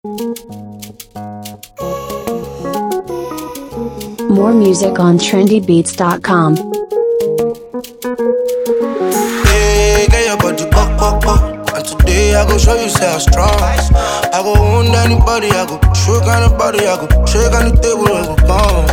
More music on trendybeats.com. Hey, get your body pop, pop, pop. And today I go show you say I'm strong. I go wound anybody, I go shake anybody, I go shake on the table and go come.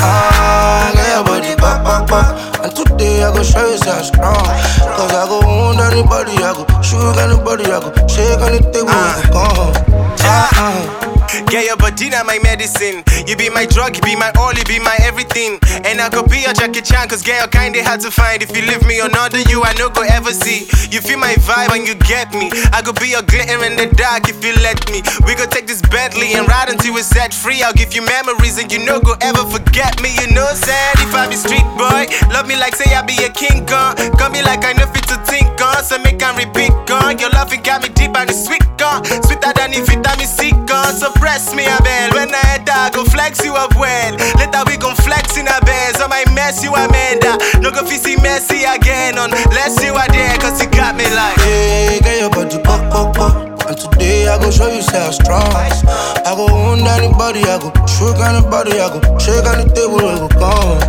Ah, get your body pop, pop, pop. And today I go show you say I'm strong. Cause I go wound anybody, I go shake anybody, I go shake on the table and go come. Ah, ah. Get your body now my medicine. You be my drug, you be my all, you be my everything. And I could be your Jackie Chan, cause get your kind they hard to find. If you leave me or not, you I no go ever see. You feel my vibe and you get me. I could be your glitter in the dark if you let me. We could take this Bentley and ride until we're set free. I'll give you memories and you no go ever forget me. You know, sad if I be street boy. Love me like say I be a king gun. Got me like I know fit to think on. So make and repeat gun. Your loving got me deep and it's sweet gun. Sweeter than if vitamin C gun. So press me a bell. When I enter, I go flex you up well. Later we gon' flex in a bed. So my mess you Amanda. No go fi see messy again unless you are there. Cause you got me like. Hey, get your body pop, pop, pop. And today I go show you say I'm strong. I go wound anybody, I go shake anybody, I go shake on the table and go come.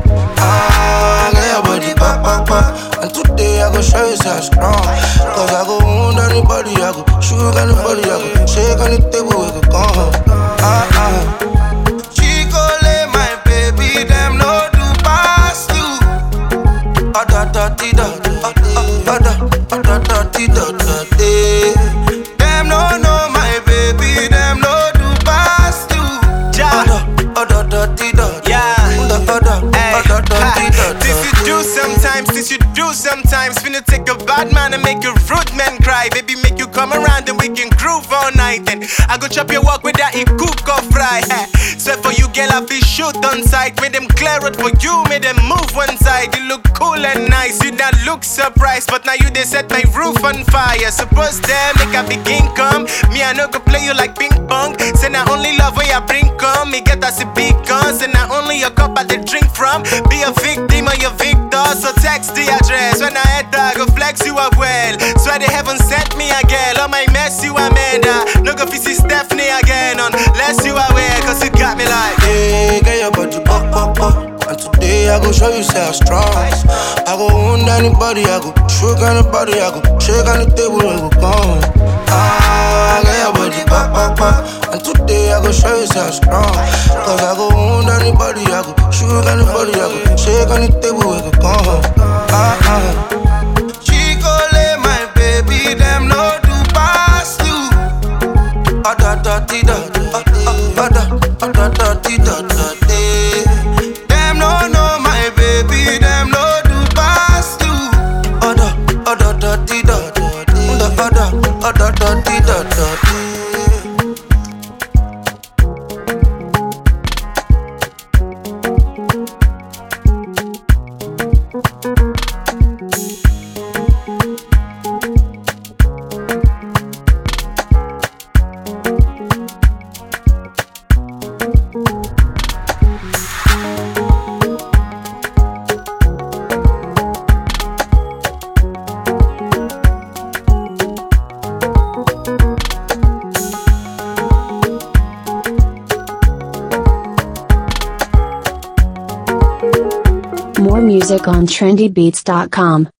Ah, get your body pop, pop, pop. And today I go show you say I'm strong. Cause I go wound anybody, I go shake anybody, I go shake on the table and go come. Ah, ah. Chicole, my baby, them no do pass you. Ah, da, da, di, da, da, ah, ah, da, ah, da, da, di, da, da, di. Them no know my baby, them no do pass you. Ja. Ah, da, ah, da, da, di, da, da. Yeah. Da, da, da, ah, da, da, di, da, da, This you do di. sometimes, this you do sometimes. Finna take a bad man and make a rude man cry. Baby, make you come around and we can groove all night. And I go chop your walk with that in cook or fry. Swear for you, girl, I feel shoot on sight. Made them clear it for you, made them move one side. You look cool and nice, you not look surprised. But now you they set my roof on fire. Suppose them make a begin come. Me, I no go play you like ping pong. Say not only love when you bring come. Me get us a big guns. And not only your cup I they drink from. Be a victim or your victor. So text the address. When I enter, I go flex you up well. Swear they haven't sent me a girl. On my mess, you Amanda. No go fi see Stephanie again. Unless you aware, cause you got me like. Hey, get your body pop, pop, pop. And today I go show you say I'm strong. I go wound anybody, I go shake anybody, I go shake on the table and go come. Ah, get your body pop, pop, pop. And today I go show you say I'm strong. Cause I go wound anybody, I go shake anybody, I go shake on the table and go come. Ah, ah. Chicole, my baby, them no do pass you. Ah, da, da, di, da, da. Ah, ah, ah, da, ah, da, da, di, da, da, di. Them no know my baby, them no do pass you. Ah, da, ah, da, da, di, da, da, di. Da, ah, da, ah, da, da, di, da, da, di. More music on trendybeats.com.